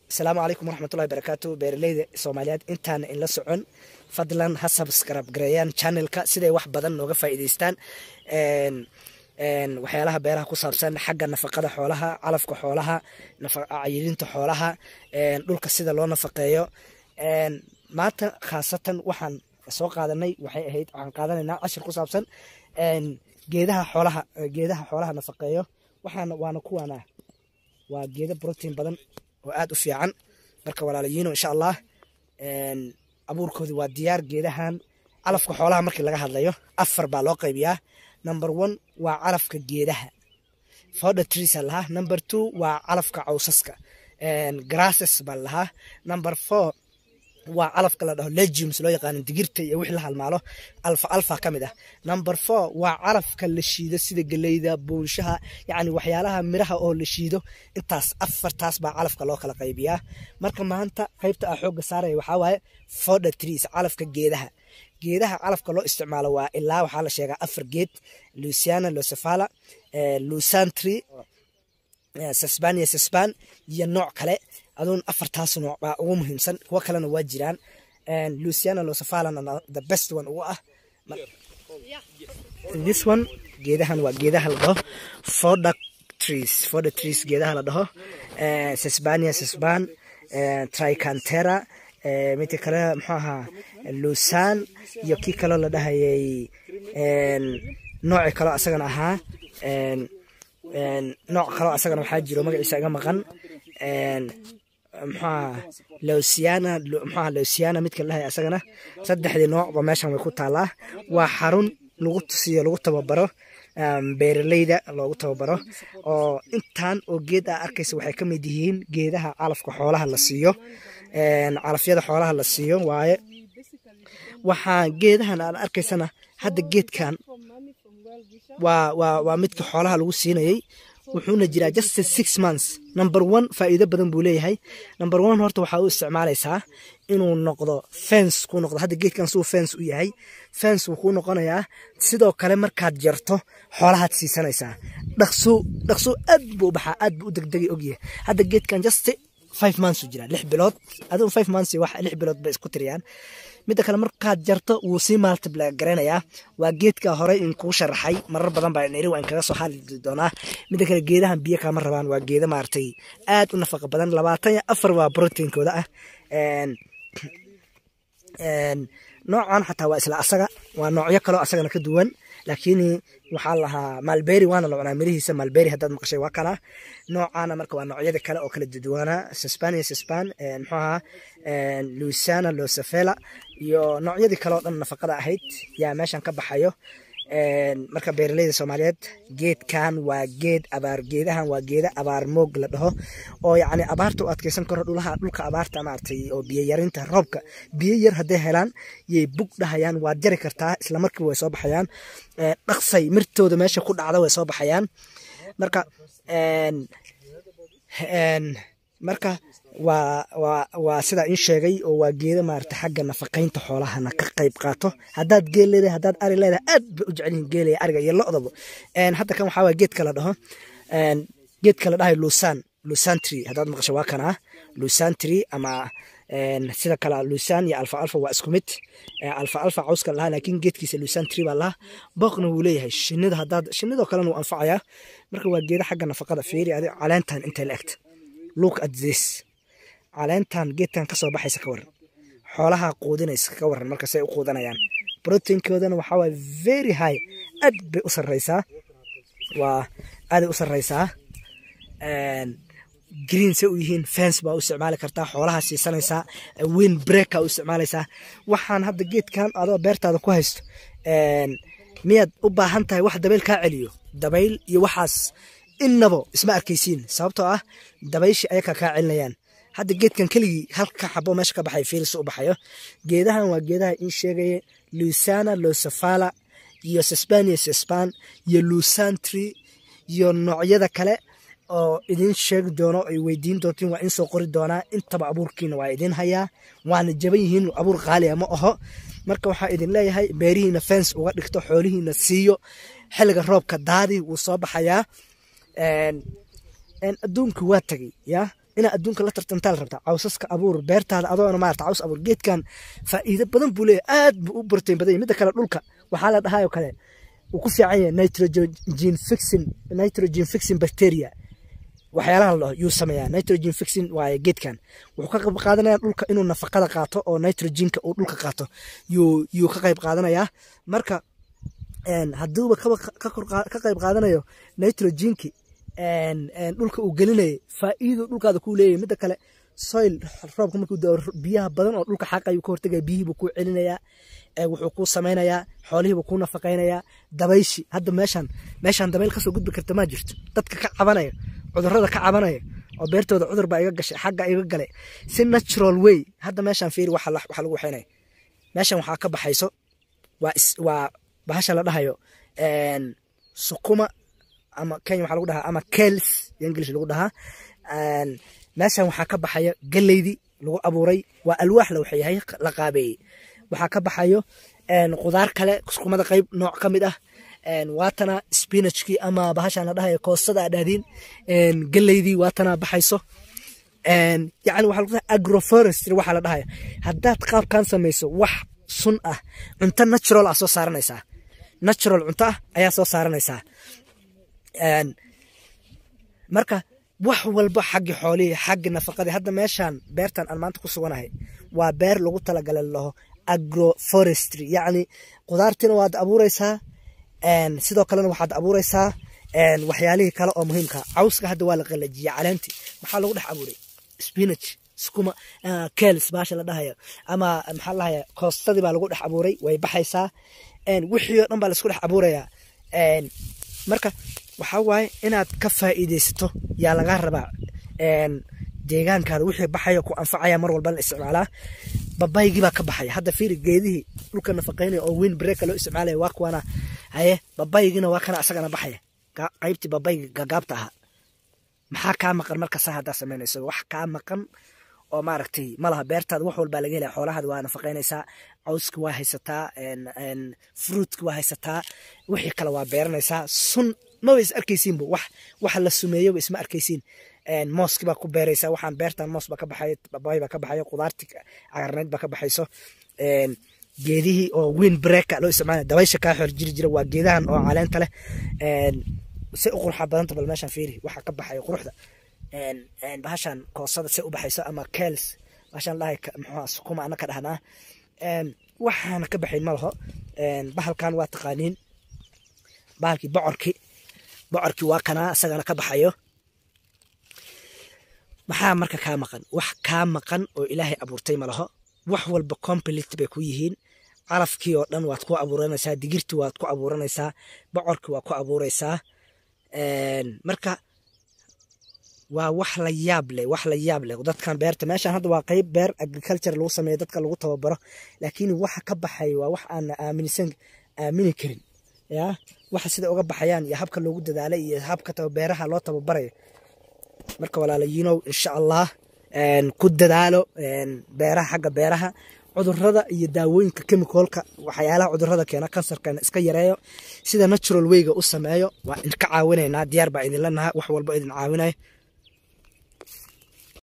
asalaamu calaykum waraxmatullahi barakaatu beeraleyda soomaaliyeed intaan inla socon fadlan ha subscribe gareeyaan channelka siday wax badan nooga faa'iidaystaan waxyaalaha beeraha ku saabsan xagga nafaqada xoolaha calafka xoolaha cayilinta xoolaha dhulka sida loo nafaqeeyo maanta khaasatan waxaan soo qaadanay waxay ahayd waxaan qaadanaynaa cashir ku saabsan geedaha xoolaha geedaha xoolaha nafaqeeyo waxaana waana kuwaana waa geeda protein badan oo aad u fiican marka walaalayiino insha allah abuurkoodi waa diyaar geedahan calafka xoolaha markii laga hadlayo afar baa loo qaybiyaa number one waa calafka geedaha fowder trees aa lahaa number two waa calafka cawsaska grasses baa lahaa number four waa calafka la dhaho legumes loo yaqaano digirta iyo wixii la halmaalo alfa alfa ka mid ah number four waa calafka la shiido sida geleyda buunshaha yacni waxyaalaha miraha oo la shiido intaas afartaas baa calafka loo kala qaybiyaa marka maanta qaybta ah xoogga saaraya waxaa waaye fowder trees calafka geedaha geedaha calafka loo isticmaalo waa ilaa waxaa la sheegaa afar geed luciana losefala lusantry sasbania sasban iyo nooc kale aduun afartaas nooc baa ugu muhiimsan kuwo kalena waa jiraan luciana losefalana the best one ugu ah this one geedahan waa geedaha la dhaho fowder trees fowder trees geedaha la dhaho sasbania sasban tricantera midka kale muxuu ahaa lusan iyo kii kaloo la dhahayay nooci kaloo asagana ahaa nooc kaloo asagana waxaa jiro magaciisa iga maqan muxuaha losiana muxuaha losiana midka la dhahaya asagana saddexdii noocba meeshan way ku taalaa waa xarun lagu tusiyo lagu tababaro beeraleyda loogu tababaro oo intaan oo geed a arkaysa waxay ka mid yihiin geedaha calafka xoolaha la siiyo calafyada xoolaha la siiyo waaye waxaa geedahan aad arkaysana hadda geedkan waa waa waa midka xoolaha lagu siinayay wuxuuna jiraa just six months number one faa'iido badan buu leeyahay number one horta waxaa u isticmaalaysaa inuu noqdo fence kuu noqdo hadda geedkan suu fence u yahay fence wuu kuu noqonayaa sidoo kale markaad jarto xoolahaad siisanaysaa dhaqso dhaqso aad buu u baxaa aad buu u degdegay ogyahay hadda geedkan just five months u jiraa lix bilood adigu five months wax lix bilood bay isku tiriyaan midda kale markaad jarto wuu sii multiply garanayaa waa geedka hore in kuu sharaxay marar badan baa niri waan kaga soo hadli doonaa midda kale geedahan biyo kama rabaan waa geeda maaragtay aad u nafaqa badan labaatan iyo afar waa proteinkooda ah noocan xataa waa isla asaga waa noocyo kaloo asagana ka duwan laakiin waxaa lahaa malberi waana la cunaa mirihiisa malberi haddaad maqashay waa kana noocaana marka waa noocyada kale oo kala duduwaana sasbania sasban muxuu ahaa luciana losafela iyo noocyadii kale oo dhan nafaqada ahayd yaa meeshan ka baxayo marka beeraleyda soomaaliyeed geedkan waa geed abaar geedahan waa geeda abaar moog la dhaho oo yacni abaarta u adkeysan karo dhulaha dhulka abaarta maaragtay oo biyo yarinta roobka biyo yar hadday helaan yay bug dhahayaan waad jari kartaa isla markiiba way soo baxayaan dhaqsay mirtooda meesha ku dhacda way soo baxayaan marka marka waa waa waa sidaa in sheegay oo waa geeda maarata xagga nafaqaynta xoolahana ka qayb qaato haddaad geel leedahay haddaad ari leedahay aad bay u jecel yihin geelaya ariga iyo lo-daba hadda kan waxaa waye geedka la dhaho geedka la dhahay lusan lusantry haddaad maqasho waa kanaa lusantry ama sida kale lusan iyo alfa alfa waa isku mid alfa alfa cawska lahaa laakiin geedkiisa lusantry baa lahaa booqna wuu leeyahay shinida haddaad shinidoo kalena wuu anfacayaa marka waa geeda xagga nafaqada fiiri adi caleentan intay la egta look at this caleentan geedkan kasoo baxaysa ka waran xoolaha quudinaysa ka waran markasay u quudanayaan proteinkoodana waxaa waye very high aad bay u sarreysaa waa aaday u sarreysaa green say u yihiin fence baa u isticmaali kartaa xoolaha siisanaysaa wind breaka u isticmaalaysaa waxaan hadda geedkan adoo beertaada ku haysto miyaad u baahan tahay wax dabayl kaa celiyo dabayl iyo waxaas innabo isma arkaysiin sababtoo ah dabayshi ayakaa kaa celinayaan hadda geedkan keligii halka xabo meesha ka baxay fiilis u baxayo geedahan waa geedaha in sheegaya luciana losefala iyo sasbania sasban iyo lusantry iyo noocyada kale oo idin sheegi doono ay weydiin doontiin waa in soo qori doonaa intaba abuurkiina waa idin hayaa waana jaban yihiin abuur qaaliya ma aho marka waxaa idin leeyahay beerihiina fence uga dhigto xoolihiina siiyo xilliga roobka daadi wuu soo baxayaa adduunka waa tegay ya inaa adduunka la tartantaa la rabtaa cawsaska abuur beertaada adoona maarata caws abuur geedkan faa'iido badan buu leeyahay aad buu u brotein badan yahay midda kale dhulka waxaa la dhahayo kale uu ku fiican yahay nitrogen fixing nitrogen fixing bacteria waxyaalaha la dhaho yuu sameeyaa nitrogen fixing waaye geedkan wuxuu ka qayb qaadanaya dhulka inuu nafaqada qaato oo nitrogenka uu dhulka qaato yuu yuu ka qayb qaadanayaa marka hadduuba ka qayb qaadanayo nitrogenki dhulka uu gelinayay faa'iido dhulkaada kuu leeyahay midda kale soil roobka markuu dao biyaha badan oo dhulka xaqa ayuu ka hortegaya biyihiibuu kuu celinayaa wuxuu kuu samaynayaa xoolihiibuu kuu nafaqaynayaa dabayshi hadda meeshan meeshan dabayl kasoo gudbi karta maa jirto dadka ka cabanaya cudurrada ka cabanaya oo beertooda cudur baa iga gashay xagga iga galay si natural way hadda meeshan fiiri waxa lagu waxaynaya meeshan waxaa ka baxayso waa waa bahasha la dhahayo sukuma ama kenya waxaa lagu dhahaa ama kels english lagu dhahaa meeshan waxaa ka baxaya galeydii lagu abuuray waa alwaax la waxyahay la qaabeeyey waxaa ka baxayo qudaar kale sukumada qayb nooc ka mid ah waatana spinachkii ama bahashan la dhahayo koostada adhaadiin galeydii waatana baxayso yani waxaa lagu dhaha agroforestry waxaa la dhahaya haddaad qaabkan samayso wax sun ah cunto natural ah soo saaranaysaa natural cunto ah ayaa soo saaranaysaa marka wax walba xaggi xoolihii xaggi nafaqadii hadda meeshan beertan aan maanta ku suganahay waa beer lagu talagalay laho agroforestry yacni qudaartiina waad abuureysaa sidoo kalena waxaad abuureysaa waxyaalihii kale oo muhiimka cawska hadda waa la qalajiyay caleentii maxaa lagu dhex abuuray spinach skuma kels baasha la dhahayo ama maxaa lahaya koostadii baa lagu dhex abuuray way baxaysaa wixii oo dhan baa laisku dhex abuurayaa marka waxaa waaye inaad ka faa'iidaysato yaa lagaa rabaa deegaankaada wixii baxaya ku anfacaya mar walba la isticmaalaa babaygii baa ka baxaya hadda fiiri geedihii dhulka nafaqeynaya oo wind breaka loo isticmaalaya waa kuwana haye babaygina waa kana asagana baxaya qaybtii babayga gagaabta ahaa maxaa kaa maqan markasa haddaa samaynayso wax kaa maqan oo maaragtay malaha beertaada wax walbaa laga helaya xoolahaada waa nafaqeynaysaa cawska waa haysataa fruitka waa haysataa wixii kale waa beeranaysaa sun maba is arkaysiinba wax waxa la sumeeyoba isma arkaysiin mooski baa ku beeraysaa waxaan beertan moos baa ka baxayo babay baa ka baxayo qudaarti cagarneyd baa ka baxayso geedihii oo wind breaka loo isticmaalaya dabaysha kaa xor jiri jira waa geedahan oo caleenta leh si u qurxa badanta bal meeshan fiiri waxa ka baxayo quruxda bahashan koosada si u baxayso ama kels bahashan dhahay muxuu sukuma ana ka dhahnaa waxaana ka baxayn ma laho bahalkan waa taqaaniin bahalkii bocorkii bocorkii waa kanaa isagana ka baxayo maxaa marka kaa maqan wax kaa maqan oo ilaahay abuurtay ma laho wax walba complete bay ku yihiin calafkii oo dhan waad ku abuuranaysaa digirtii waad ku abuuranaysaa bocorkii waa ku abuuraysaa marka waa wax la yaab leh wax la yaab leh dadkan beerta meeshan hadda waa qeyb beer agriculture lagu sameeyo dadka lagu tababaro laakiin waxa ka baxay waa wax aan aaminsan aamini karin ya waxa sida uga baxayaan iyo habka loogu dadaalay iyo habka beeraha loo tababarayo marka walaalayiinow insha allah ku dadaalo beeraha xagga beeraha cudurada iyo daawooyinka chemicalka waxyaalaha cudurada keena kansarkana iska yareeyo sida natural wayga u sameeyo waa idinka caawinaynaa diyaar baa idinla naha wax walba idin caawinayo